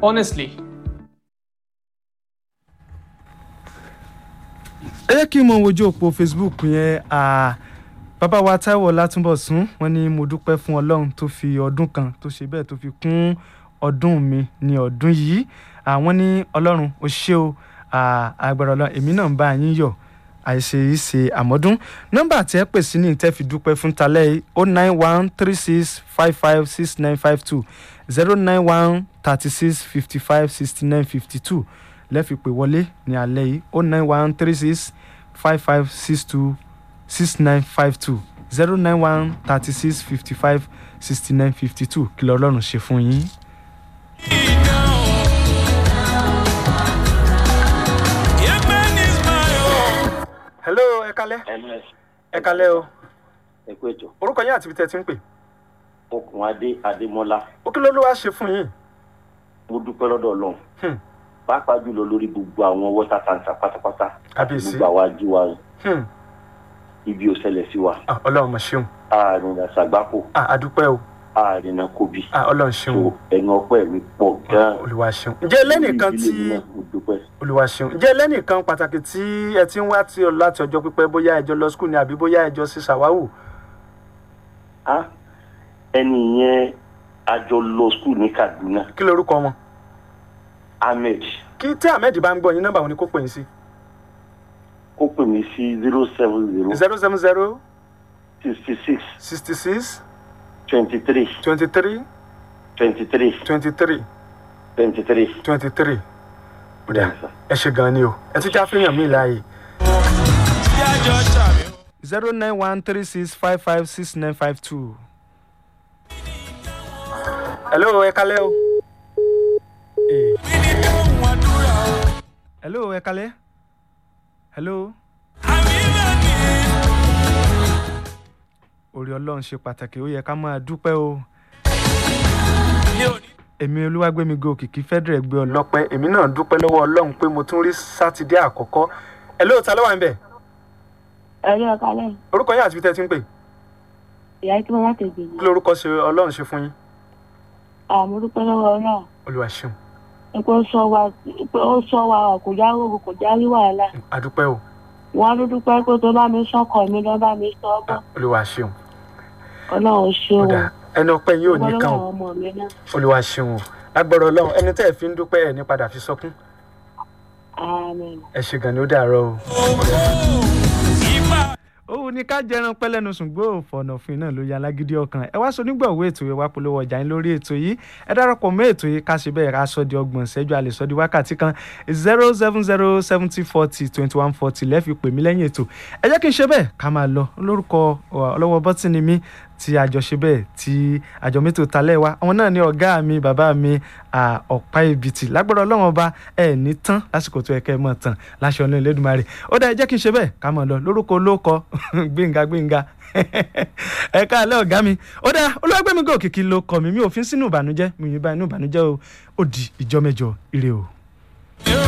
honestly. ẹ jẹ́ kí n mọ wojú òpó facebook yẹn ah, bàbá wa Táíwò Látúnbọ̀sún wọ́n ní mo dúpẹ́ fún Ọlọ́run tó fi ọdún kan tó ṣe bẹ́ẹ̀ tó fi kún ọdún mi ní ọdún yìí àwọn ní Ọlọ́run ó ṣé o ah, agbára Ọlọ́run èmi náà ń bá yín yọ̀ àìṣe yìí ṣe àmọ́dún nọ́mbà tí ẹ pè sí ní ìtẹ́ fi dúpẹ́ fún talẹ́ yìí o nine one three six five five six nine five two zero nine one thirty six fifty five sixty nine fifty two lẹ́ẹ̀fi pè wọlé ní alẹ́ yìí o nine one three six five five six two six nine five two zero nine one thirty six fifty five sixty nine fifty two kí lọ́lọ́run ṣe fún yín. hello ẹ kalẹ́ ẹnu ẹ kalẹ́ o ẹ kú ètò orúkọ yín àti ibi tẹ́ ẹ ti ń pè okùn adé adémọlá ó kí ló ló wá ṣe fún yín. mo dúpẹ́ lọ́dọ̀ ọlọ́run Hmm. pàápàá jùlọ lórí gbogbo àwọn water tanker pátápátá Kábíyèsí. gbogbo àwa jí wa Hmm. ibi ò ṣẹlẹ̀ sí wa Ah, ọlọ́run mà ṣeun àrìnà sàgbákò Ah, àdúpẹ́ o àrìnà kòbí Ah, ọlọ́run ṣeun so o ẹ̀yìn ọpẹ́ mi pọ̀ gan-an olúwa ṣeun ǹjẹ́ ẹlẹ́nìkan Ìdílé tí mi náà, mo dúpẹ́ olúwa ṣeun ǹjẹ́ ẹlẹ́nìkan pàtàkì tí ẹ ti ń wá tí ọ láti ọjọ́ pípẹ́ bóyá ẹjọ́ lọ skul ni àbí bóyá ẹjọ́ sí ṣàwáwù Ah, ẹni yẹn a jọ lọ skul ní kaduna kí lorúkọ wọn ahmed kí tí ahmed bá ń gbọ́ yín nọ́mbà wọn ni kó pè yín sí ó pè mí sí zero seven zero zero seven zero sixty six sixty six twenty three twenty three twenty three twenty three twenty three. twenty three ẹ ṣe gan ni o ẹ ti já fihàn mí láàyè. zero nine one three six five five six nine five two. hello ẹ kalẹ́ o. Eh. hello ẹ kalẹ́. hello. orí ọlọ́run ṣe pàtàkì ó yẹ ká máa dúpẹ́ o èmi olúwàgbẹ́mi gòkìkí fẹ́dẹ̀rẹ̀ gbé ọlọ́pẹ́ èmi náà dúpẹ́ lọ́wọ́ ọlọ́run pé mo tún rí sátidé àkọ́kọ́ ẹ lóòótọ́ ló wà ń bẹ̀ ẹ̀rí ọ̀ka lẹ́yìn orúkọ yín àti ibi tẹ́ ẹ ti ń pè ìyá kí wọ́n má tètè kí ní. lórúkọ ṣe ọlọ́run ṣe fún yín àmọ́ dúpẹ́ lọ́wọ́ náà olúwa ṣeun pé ó sọ wa pé ó sọ wa kò já rògbò kò já rí wàhálà àdúpẹ́ o wọ́n á dúpẹ́ pé tó bá mi sọ́kọ̀ mi lọ́ bá mi sọ ọ́ bọ̀ olúwa ṣeun ọlọ́run ṣé o ọ̀dà ẹni ọpẹ́ yín ò ní dúpẹ́ kàn lọ́wọ́ o ọmọ mi náà olúwa ṣeun o lágbára ọlọ́run ẹni tẹ́ ẹ fi ń dúpẹ́ ẹ̀ ní padà fi sọkún àmín. ẹ ṣe gan ni ó dàárọ̀ o. òun ni ká jẹran pẹlẹnu ṣùgbọ́n òfòànàfin náà ló ya alágídí ọkàn ẹ wá sọ nígbàwó ètò yìí wá polówó ọjà yín lórí ètò yìí ẹ darapọ̀ mọ́ ètò yìí ká ṣe bẹ́ẹ̀ ká sọ di ọgbọ̀n ìṣẹ́jú a lè sọ di wákàtí kan zero seven zero seventy forty twenty one forty lẹ́ẹ̀fi pè mí lẹ́yìn ètò ẹ jẹ́ kí n ṣe bẹ́ẹ̀ ká máa lọ lórúkọ ọlọ́wọ́ bọ́tìnì mi tí àjọ ṣe bẹ́ẹ̀ tí àjọ mẹ́tò talẹ̀ wa àwọn náà ní ọ̀gá mi bàbá mi à, ọ̀pá ìbìtì lágbára ọlọ́wọ́n ọba ẹ̀ ní tán lásìkò tó yẹ kẹ́ ẹ mọ̀ tán láṣọ ọ̀nà ìlédùmarè ó dá ẹ jẹ́ kí n ṣe bẹ́ẹ̀ ká máa lọ lórúkọ olóòkọ gbẹ̀ngà gbẹ̀ngà ẹ káàlẹ́ ọ̀gá mi ó dá olúwàgbẹ́mi gòkìkì ló kọ mi mi ò fi sínú ìbànújẹ́ mi ò yín bá inú ìbànújẹ́ o ó di ìjọ mẹ́jọ ire o.